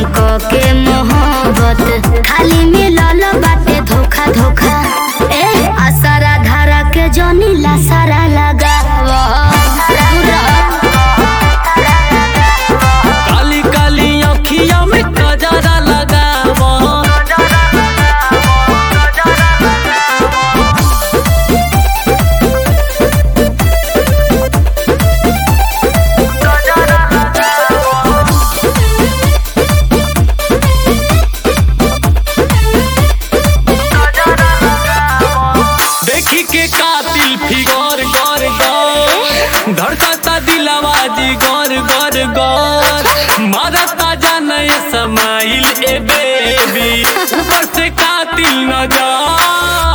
क के मोहब्बत खाली मिलल बाटे धोखा धोखा ए आसारा धारा के जनी ला सारा लगावा काली काली अखिया में कजरा लगाव देखी के कातिल फिगर गर गर धड़कता दिलवा जी गर गर गर मारता जाने समाइल ए बेबी ऊपर से कातिल नजर